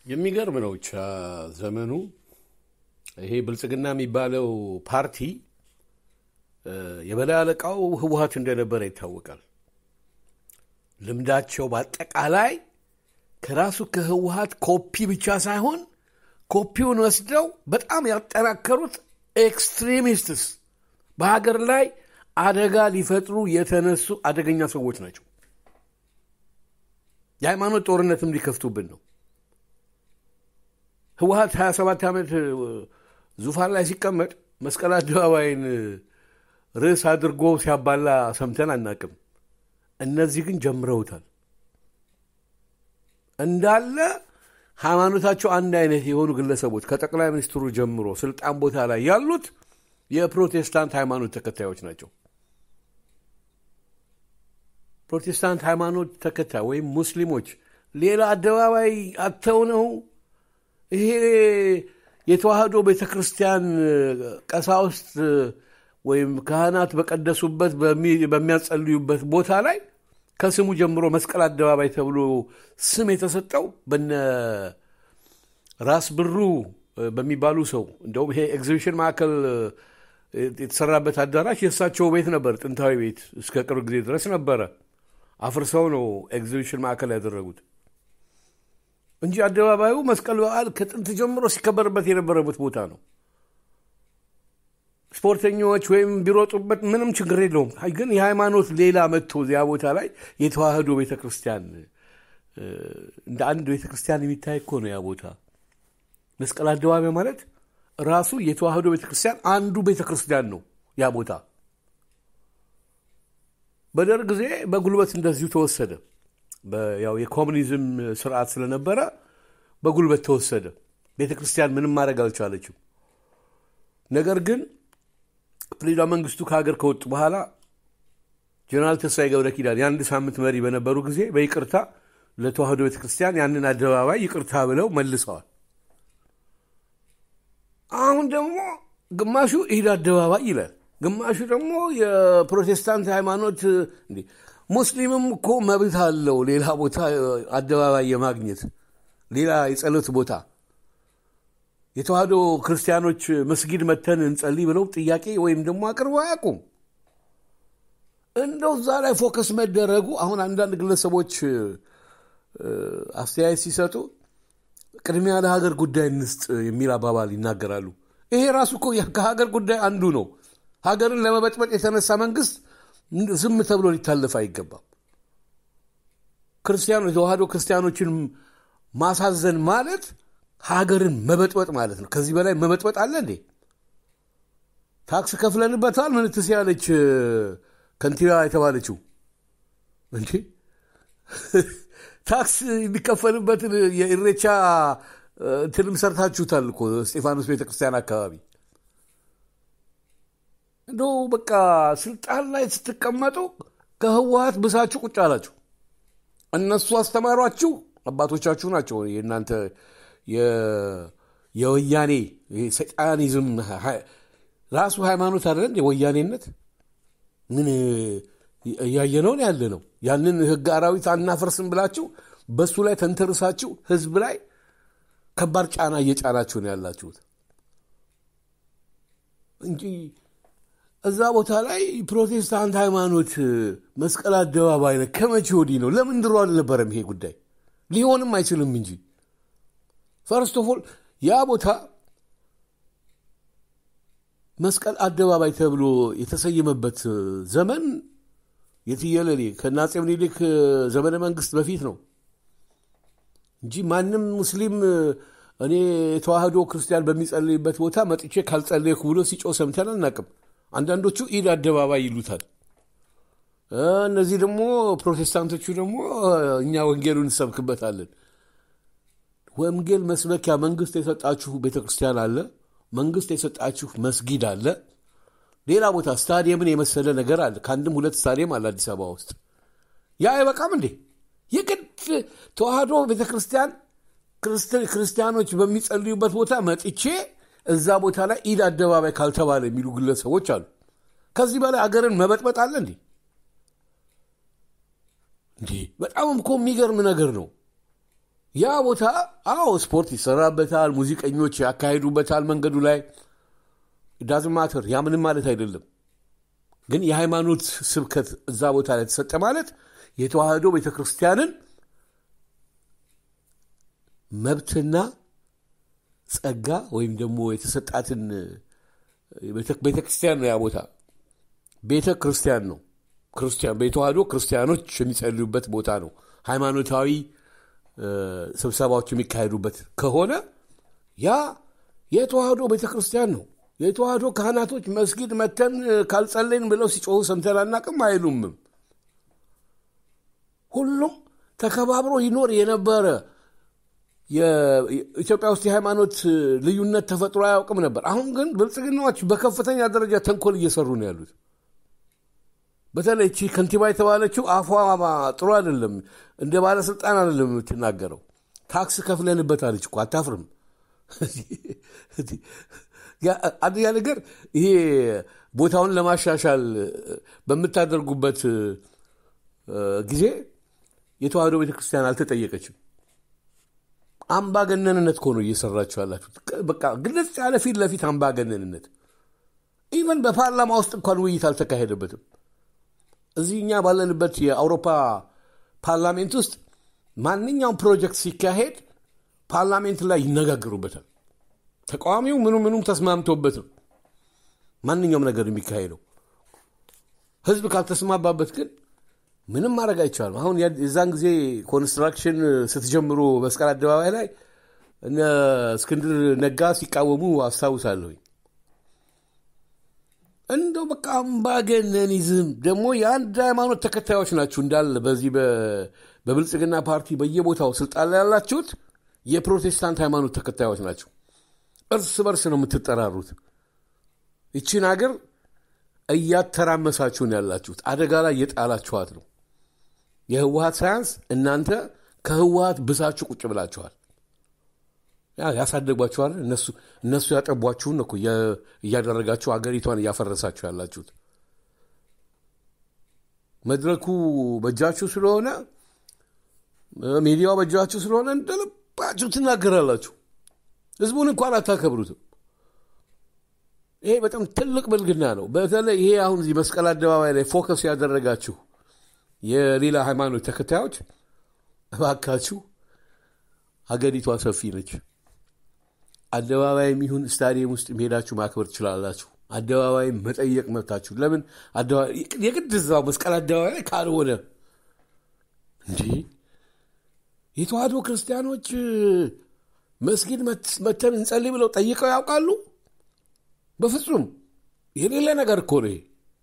የሚገርም ነው ብቻ ዘመኑ። ይሄ ብልጽግና የሚባለው ፓርቲ የበላይ አለቃው ህወሀት እንደነበረ ይታወቃል። ልምዳቸው በአጠቃላይ ከራሱ ከህወሀት ኮፒ ብቻ ሳይሆን ኮፒውን ወስደው በጣም ያጠናከሩት ኤክስትሪሚስትስ በሀገር ላይ አደጋ ሊፈጥሩ የተነሱ አደገኛ ሰዎች ናቸው። የሃይማኖት ጦርነትም ሊከፍቱብን ነው። ህወሀት 27 ዓመት ዙፋን ላይ ሲቀመጥ መስቀል አደባባይን ርዕስ አድርጎ ሲያባላ ሰምተን አናቅም። እነዚህ ግን ጀምረውታል። እንዳለ ሃይማኖታቸው አንድ አይነት የሆኑ ግለሰቦች ከጠቅላይ ሚኒስትሩ ጀምሮ ስልጣን ቦታ ላይ ያሉት የፕሮቴስታንት ሃይማኖት ተከታዮች ናቸው። ፕሮቴስታንት ሃይማኖት ተከታይ ወይም ሙስሊሞች ሌላ አደባባይ አተው ነው ይሄ የተዋህዶ ቤተ ክርስቲያን ቀሳውስት ወይም ካህናት በቀደሱበት በሚያጸልዩበት ቦታ ላይ ከስሙ ጀምሮ መስቀል አደባባይ ተብሎ ስም የተሰጠው በነ ራስ ብሩ በሚባሉ ሰው እንደውም ይሄ ኤግዚቢሽን ማዕከል የተሰራበት አዳራሽ የእሳቸው ቤት ነበር። ጥንታዊ ቤት እስከ ቅርብ ጊዜ ድረስ ነበረ። አፍርሰው ነው ኤግዚቢሽን ማዕከል ያደረጉት እንጂ አደባባዩ መስቀል በዓል ከጥንት ጀምሮ ሲከበርበት የነበረበት ቦታ ነው። ስፖርተኞች ወይም ቢሮጡበት ምንም ችግር የለውም። ግን የሃይማኖት ሌላ መጥቶ እዚያ ቦታ ላይ የተዋህዶ ቤተክርስቲያን እንደ አንድ ቤተክርስቲያን የሚታይ እኮ ነው ያ ቦታ። መስቀል አደባባይ ማለት ራሱ የተዋህዶ ቤተክርስቲያን አንዱ ቤተክርስቲያን ነው ያ ቦታ። በደርግ ጊዜ በጉልበት እንደዚሁ ተወሰደ። ያው የኮሚኒዝም ስርዓት ስለነበረ በጉልበት ተወሰደ። ቤተክርስቲያን ምንም ማድረግ አልቻለችም። ነገር ግን ፕሬዚዳንት መንግስቱ ከሀገር ከወጡ በኋላ ጀነራል ተስፋዬ ገብረ ኪዳን የአንድ ሳምንት መሪ በነበሩ ጊዜ በይቅርታ ለተዋህዶ ቤተክርስቲያን ያንን አደባባይ ይቅርታ ብለው መልሰዋል። አሁን ደግሞ ግማሹ ኢድ አደባባይ ይላል፣ ግማሹ ደግሞ የፕሮቴስታንት ሃይማኖት። ሙስሊምም እኮ መብት አለው ሌላ ቦታ አደባባይ የማግኘት ሌላ የጸሎት ቦታ የተዋህዶ ክርስቲያኖች መስጊድ መተን እንጸልይ ብለው ጥያቄ ወይም ደግሞ አቅርበው አያውቁም። እንደው እዛ ላይ ፎከስ መደረጉ አሁን አንዳንድ ግለሰቦች አስተያየት ሲሰጡ ቅድሚያ ለሀገር ጉዳይ እንስጥ የሚል አባባል ይናገራሉ። ይሄ ራሱ እኮ ከሀገር ጉዳይ አንዱ ነው። ሀገርን ለመበጥበጥ የተነሳ መንግስት ዝም ተብሎ ሊታለፍ አይገባም። ክርስቲያኖ የተዋህዶ ክርስቲያኖችን ማሳዘን ማለት ሀገርን መበጥበጥ ማለት ነው። ከዚህ በላይ መበጥበጥ አለ እንዴ? ታክስ ከፍለንበታል። ምንትስ ያለች ከንቲባ የተባለችው እንጂ ታክስ የሚከፈልበትን የኢሬቻ እንትንም ሰርታችሁታል እኮ እስጢፋኖስ ቤተክርስቲያን አካባቢ። እንደው በቃ ስልጣን ላይ ስትቀመጡ ከህወሀት ብሳችሁ ቁጭ አላችሁ። እነሱ አስተማሯችሁ፣ አባቶቻችሁ ናቸው የእናንተ የወያኔ ሰይጣኒዝም ራሱ ሃይማኖት አይደለም የወያኔነት ምን እያየነውን ያለ ነው። ያንን ህግ አራዊት አናፈርስም ብላችሁ በሱ ላይ ተንተርሳችሁ ህዝብ ላይ ከባድ ጫና እየጫናችሁ ነው ያላችሁት እንጂ እዛ ቦታ ላይ ፕሮቴስታንት ሃይማኖት መስቀል አደባባይ ነው። ከመቼ ወዲህ ነው? ለምን ድሮ አልነበረም ይሄ ጉዳይ? ሊሆንም አይችልም እንጂ ፈርስት ኦፍ ኦል ያ ቦታ መስቀል አደባባይ ተብሎ የተሰየመበት ዘመን የትየለሌ ከአፄ ምኒልክ ዘመነ መንግስት በፊት ነው እንጂ ማንም ሙስሊም እኔ የተዋህዶ ክርስቲያን በሚጸልይበት ቦታ መጥቼ ካልጸለይኩ ብሎ ሲጮህ ሰምተን አናቅም። አንዳንዶቹ ኢድ አደባባይ ይሉታል። እነዚህ ደግሞ ፕሮቴስታንቶቹ ደግሞ እኛ ወንጌሉን እንሰብክበታለን። ወንጌል መስበኪያ መንግስት የሰጣችሁ ቤተ ክርስቲያን አለ። መንግስት የሰጣችሁ መስጊድ አለ። ሌላ ቦታ ስታዲየምን የመሰለ ነገር አለ። ከአንድም ሁለት ስታዲየም አለ አዲስ አበባ ውስጥ። ያ አይበቃም እንዴ? የግድ ተዋህዶ ቤተ ክርስቲያን ክርስቲያኖች በሚጸልዩበት ቦታ መጥቼ እዛ ቦታ ላይ ኢድ አደባባይ ካልተባለ የሚሉ ግለሰቦች አሉ። ከዚህ በላይ አገርን መበጥበጥ አለ እንዴ? እንዴ በጣም እኮ የሚገርም ነገር ነው። ያ ቦታ አዎ ስፖርት ይሰራበታል፣ ሙዚቀኞች ያካሄዱበታል መንገዱ ላይ ዳዝማተር ያ ምንም ማለት አይደለም። ግን የሃይማኖት ስብከት እዛ ቦታ ላይ ተሰጠ ማለት የተዋህዶ ቤተ ክርስቲያንን መብትና ጸጋ ወይም ደግሞ የተሰጣትን ቤተ ክርስቲያን ነው። ያ ቦታ ቤተ ክርስቲያን ነው። ክርስቲያን በተዋህዶ ክርስቲያኖች የሚጸልዩበት ቦታ ነው። ሃይማኖታዊ ስብሰባዎች የሚካሄዱበት ከሆነ ያ የተዋህዶ ቤተ ክርስቲያን ነው። የተዋህዶ ካህናቶች መስጊድ መተን ካልጸለይን ብለው ሲጮሁ ሰምተን አናቅም አይሉምም። ሁሉም ተከባብሮ ይኖር የነበረ ኢትዮጵያ ውስጥ የሃይማኖት ልዩነት ተፈጥሮ አያውቅም ነበር። አሁን ግን ብልጽግናዎች በከፍተኛ ደረጃ ተንኮል እየሰሩ ነው ያሉት። በተለይ እቺ ከንቲባ የተባለችው አፏ ጥሩ አይደለም፣ እንደ ባለስልጣን አይደለም የምትናገረው። ታክስ ከፍለንበት አለች እኮ አታፍርም። አንደኛ ነገር ይሄ ቦታውን ለማሻሻል በምታደርጉበት ጊዜ የተዋህዶ ቤተክርስቲያን አልተጠየቀችም። አምባገነንነት እኮ ነው እየሰራችሁ ያላችሁት። በቃ ግልጽ ያለ ፊት ለፊት አምባገነንነት። ኢቨን በፓርላማ ውስጥ እንኳን ውይይት አልተካሄደበትም። እዚህ እኛ ባለንበት የአውሮፓ ፓርላሜንት ውስጥ ማንኛውም ፕሮጀክት ሲካሄድ ፓርላሜንት ላይ ይነጋገሩበታል። ተቃዋሚው ምኑ ምኑም ተስማምቶበት ነው ማንኛውም ነገር የሚካሄደው። ህዝብ ካልተስማማበት ግን ምንም ማድረግ አይቻልም። አሁን የዛን ጊዜ ኮንስትራክሽን ስትጀምሩ መስቀል አደባባይ ላይ እነ እስክንድር ነጋ ሲቃወሙ አስታውሳለሁኝ። እንደው በቃ አምባገነኒዝም ደግሞ የአንድ ሃይማኖት ተከታዮች ናችሁ እንዳለ በዚህ በብልጽግና ፓርቲ በየቦታው ስልጣን ላይ ያላችሁት የፕሮቴስታንት ሃይማኖት ተከታዮች ናቸው። እርስ በርስ ነው የምትጠራሩት። ይቺን ሀገር እያተራመሳችሁ ነው ያላችሁት። አደጋ ላይ እየጣላችኋት ነው። የህወሀት ሳያንስ እናንተ ከህወሀት ብሳችሁ ቁጭ ብላችኋል። ያሳደጓችኋል። እነሱ ያጠቧችሁን እኮ እያደረጋችሁ አገሪቷን እያፈረሳችሁ ያላችሁት። መድረኩ በእጃችሁ ስለሆነ ሚዲያው በእጃችሁ ስለሆነ እንደልባችሁ ትናገራላችሁ። ህዝቡን እንኳን አታከብሩትም። ይሄ በጣም ትልቅ ብልግና ነው። በተለይ ይሄ አሁን እዚህ መስቀል አደባባይ ላይ ፎከስ ያደረጋችሁ የሌላ ሃይማኖት ተከታዮች እባካችሁ ሀገሪቷ ሰፊ ነች። አደባባይም ይሁን ስታዲየም ውስጥ ሄዳችሁ ማክበር ትችላላችሁ። አደባባይም መጠየቅ መብታችሁ። ለምን የግድ እዛው መስቀል አደባባይ ላይ ካልሆነ እንዲህ የተዋህዶ ክርስቲያኖች መስጊድ መተን እንጸልይ ብለው ጠይቀው ያውቃሉ? በፍጹም የሌለ ነገር እኮ ነው።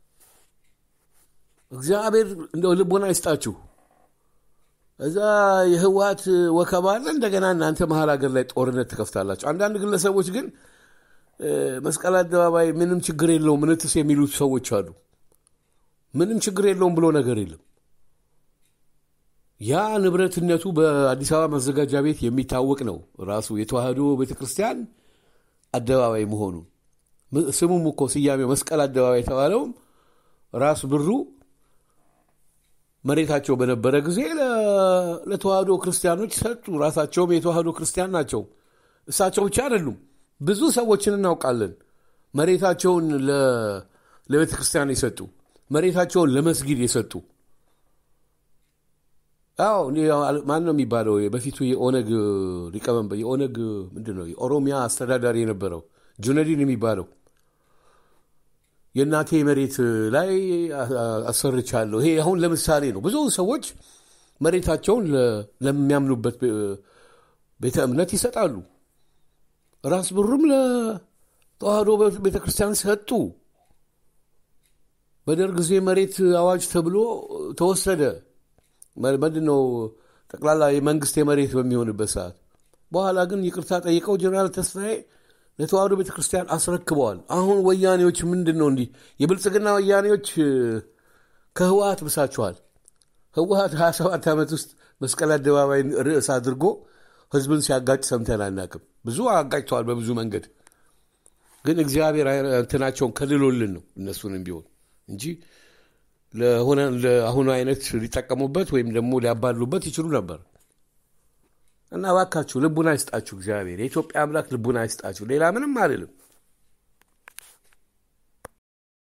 እግዚአብሔር እንደው ልቦና ይስጣችሁ። እዛ የህወሀት ወከባ አለ። እንደገና እናንተ መሀል ሀገር ላይ ጦርነት ትከፍታላችሁ። አንዳንድ ግለሰቦች ግን መስቀል አደባባይ ምንም ችግር የለውም ምንትስ የሚሉት ሰዎች አሉ። ምንም ችግር የለውም ብሎ ነገር የለም። ያ ንብረትነቱ በአዲስ አበባ ማዘጋጃ ቤት የሚታወቅ ነው። ራሱ የተዋህዶ ቤተክርስቲያን አደባባይ መሆኑ ስሙም እኮ ስያሜው መስቀል አደባባይ የተባለውም ራስ ብሩ መሬታቸው በነበረ ጊዜ ለተዋህዶ ክርስቲያኖች ሰጡ። ራሳቸውም የተዋህዶ ክርስቲያን ናቸው። እሳቸው ብቻ አይደሉም፣ ብዙ ሰዎችን እናውቃለን። መሬታቸውን ለቤተ ክርስቲያን የሰጡ መሬታቸውን ለመስጊድ የሰጡ አዎ ማን ነው የሚባለው? በፊቱ የኦነግ ሊቀመንበር የኦነግ ምንድን ነው የኦሮሚያ አስተዳዳሪ የነበረው ጁነዲን የሚባለው የእናቴ መሬት ላይ አሰርቻለሁ። ይሄ አሁን ለምሳሌ ነው። ብዙ ሰዎች መሬታቸውን ለሚያምኑበት ቤተ እምነት ይሰጣሉ። ራስ ብሩም ለተዋህዶ ቤተ ክርስቲያን ሰጡ። በደርግ ጊዜ መሬት አዋጅ ተብሎ ተወሰደ። ምንድን ነው ጠቅላላ የመንግስት የመሬት በሚሆንበት ሰዓት በኋላ ግን ይቅርታ ጠይቀው ጀነራል ተስፋዬ ለተዋህዶ ቤተ ክርስቲያን አስረክበዋል። አሁን ወያኔዎች ምንድን ነው እንዲህ የብልጽግና ወያኔዎች ከህወሀት ብሳችኋል። ህወሀት 27 ዓመት ውስጥ መስቀል አደባባይን ርዕስ አድርጎ ህዝብን ሲያጋጭ ሰምተን አናቅም። ብዙ አጋጭተዋል በብዙ መንገድ። ግን እግዚአብሔር እንትናቸውን ከልሎልን ነው እነሱንም ቢሆን እንጂ ለሆነ ለአሁኑ አይነት ሊጠቀሙበት ወይም ደግሞ ሊያባሉበት ይችሉ ነበር። እና እባካችሁ ልቡና ይስጣችሁ እግዚአብሔር የኢትዮጵያ አምላክ ልቡና ይስጣችሁ። ሌላ ምንም አልልም።